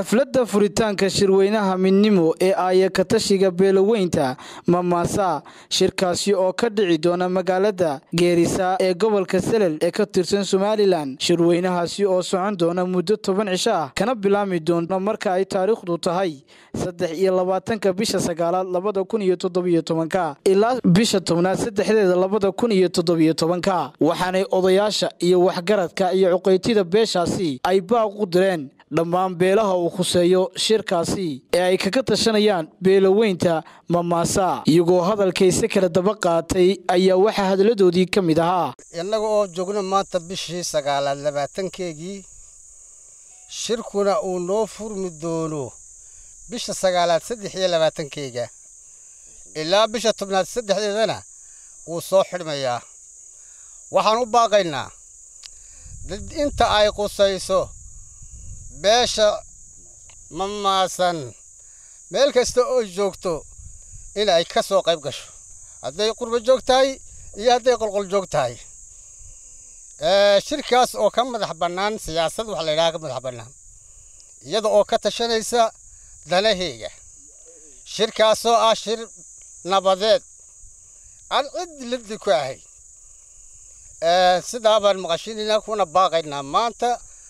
xafladda furitaanka shirweynaha midnimo ee aayakatashiga beelaweynta mamaasa shirkaasi oo ka dhici doona magaalada geerisa ee gobolka selel ee ka tirsan somalilan shirweynahaasi oo socon doona muddo toban cisho ah kana bilaami doona marka ay taariikhdu tahay saddex iyo labaatanka bisha sagaalaad labada kun iyo toddobiyo tobanka ilaa bisha tobnaad saddexdeeda labada kun iyo toddobiyo tobanka waxaanay odayaasha iyo waxgaradka iyo cuqaytida beeshaasi ay baaq u direen dhammaan beelaha uu khuseeyo shirkaasi ee ay kaga tashanayaan beelaweynta mamaasa iyagoo hadalkayse kala daba qaatay ayaa waxaa hadaladoodii ka mid ahaa innaga oo joogno maanta bishii sagaalaad labaatankeegii shirkuna uu noo furmi doono bisha sagaalaad saddex iyo labaatankeega ilaa bisha tobnaad saddexdeedana wuu soo xidhmayaa waxaan u baaqaynaa dad inta ay qusayso beesha mamaasan meel kasta oo joogto in ay ka soo qayb gasho hadday qurbo joog tahay iyo hadday qolqol joog tahay shirkaas oo ka madax bannaan siyaasad waxa la yidhaha ka madax bannaan iyada oo ka tashanaysa danaheega shirkaasoo ah shir nabadeed aan cid liddi ku ahay sidaa baan maqashinaynaa kuna baaqaynaa maanta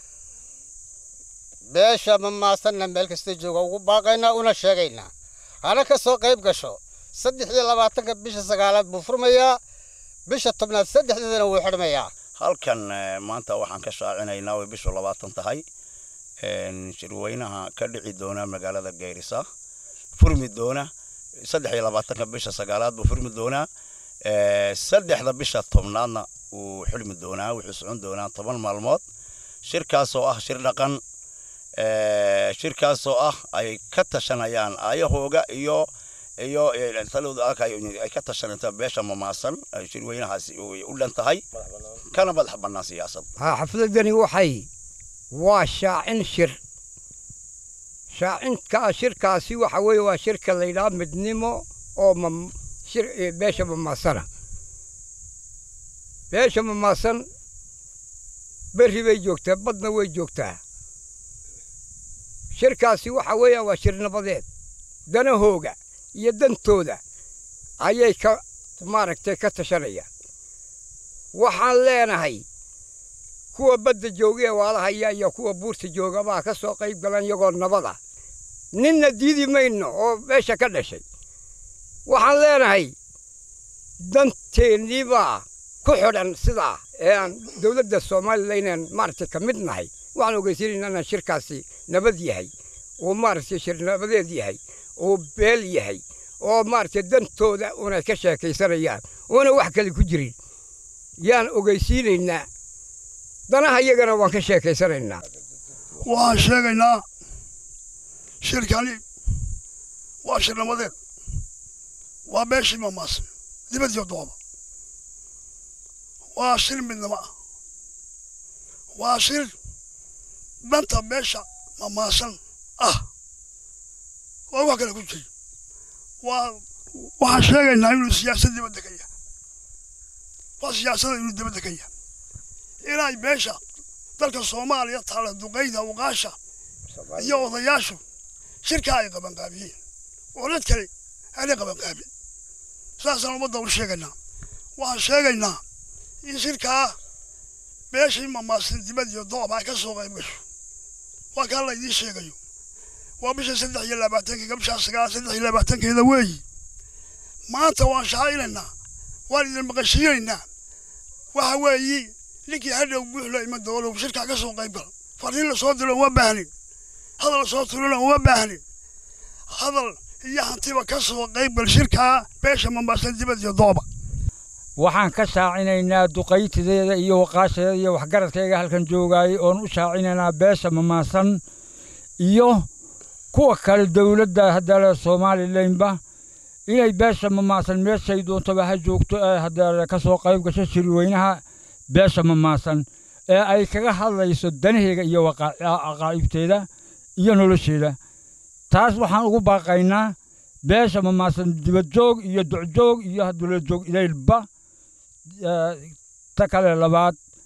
beesha mamaasanna meel kasta jooga ugu baaqaynaa una sheegaynaa hana ka soo qayb gasho saddex iyo labaatanka bisha sagaalaad buu furmayaa bisha tobnaad saddexdeedana wuu xidhmayaa halkan maanta waxaan ka shaacinaynaa way bishu labaatan tahay shirweynaha ka dhici doona magaalada geerisa furmi doona saddex iyo labaatanka bisha sagaalaad buu furmi doonaa saddexda bisha tobnaadna wuu xulmi doonaa wuxuu socon doonaa toban maalmood shirkaasoo ah shir dhaqan shirkaasoo ah ay ka tashanayaan aayahooga iyo iyo talowda ay ka tashanaysa beesha mamaasan shirweynahaasi u dhan tahay kana madax bannaan siyaasad haa xafladani waxay waa shaacin shir shaacinka shirkaasi waxa weeye waa shirka la yidhaha midnimo oo beesha mamaasana beesha mamaasan berri bay joogtaa badna way joogtaa shirkaasi waxa weeyaan waa shir nabadeed danahooga iyo dantooda ayay ka maaragtay ka tashanayaan waxaan leenahay kuwa badda jooga ee waalahaya iyo kuwa buurta jooga baa ka soo qayb galan iyagoo nabada ninna diidi mayno oo meesha ka dhashay waxaan leenahay danteennii baa ku xidhan sidaa ee aan dowladda soomalilan inaan maaragtay ka mid nahay waxaan ogeysiinaynaa inaan shirkaasi nabad yahay oo maaragtay shir nabadeed yahay oo beel yahay oo maaragtay dantooda unay ka sheekaysanayaan oona wax kale ku jirin yaan ogeysiinaynaa danaha iyagana waan ka sheekaysanaynaa waxaan sheegaynaa shirkani waa shir nabadeed waa beeshii mamaasan dibadiyo dooba waa shir midnimo ah waa shir danta beesha mamaasan ah waa wax kale ku jiri waa waxaan sheegaynaa inuu siyaasad dibadda ka yahay waa siyaasada inuu dibadda ka yahay inay beesha dalka soomaaliya taala duqayda uqaasha iyo odayaashu shirkaa ay qabanqaabiyeen oo dad kale aanay qabanqaabin saasaan ummadda u sheegaynaa waxaan sheegaynaa in shirkaa beeshii mamaasan dibad iyo doob ay ka soo qayb gasho waa kaa la idiin sheegayo waa bisha saddex iyo labaatankeega bishaa sagaal saddex iyo labaatankeeda weeyi maanta waan shaacinaynaa waan idin maqashiinaynaa waxa weeyi ninkii hadhow buuxla ima doolow shirkaa ka soo qayb gala fariin lasoo dilo uma baahnin hadal lasoo tulina uma baahnin hadal iyo hantiba ka soo qayb gal shirkaa beesha mamaasan dibad iyo dooba waxaan ka shaacinaynaa duqaytideeda iyo waqaashadeeda iyo waxgaradkayga halkan joogaayay oon u shaacinaynaa beesha mamaasan iyo kuwa kale dowladda haddale somalilanba inay beesha mamaasan meeshay doontaba ha joogto ee haddale ka soo qayb gasho shirweynaha beesha mamaasan ee ay kaga hadlayso danaheega iyo aqaa'ibteeda iyo nolosheeda taas waxaan ugu baaqaynaa beesha mamaasan dibadjoog iyo docjoog iyo dowladjoog ilaylba ta kale labaad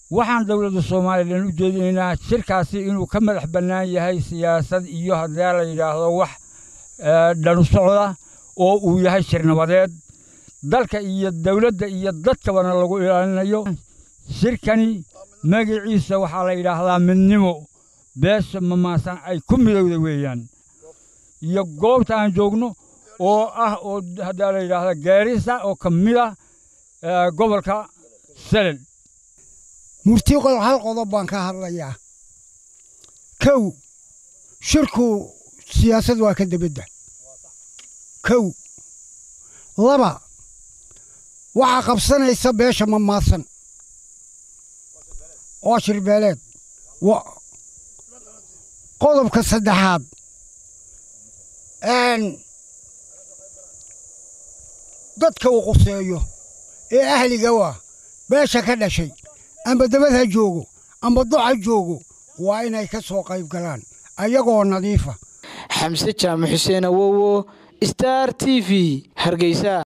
waxaan dowladda soomaalilan u jeedinaynaa shirkaasi inuu ka madax bannaan yahay siyaasad iyo haddii la yidhaahdo wax dhanu socda oo uu yahay shir nabadeed dalka iyo dowladda iyo dadkabana lagu ilaalinayo shirkani magaciisa waxaa la yidhaahdaa midnimo beesha mamaasan ay ku midowda weeyaan iyo goobta aan joogno oo ah oo haddaa la yidhaahda gaarisa oo ka mid ah gobolka selel murti hal qodob baan ka hadlayaa kow shirku siyaasad waa ka debedda kow laba waxaa qabsanaysa beesha mamaasan waa shirbeeleed qodobka saddexaad dadka uu quseeyo ee ahliga waa beesha ka dhashay amba dabad ha joogo amba doc ha joogo waa inay ka soo qayb galaan ayagoo nadiifa xamse jaamac xuseen awowo star t v hargeysa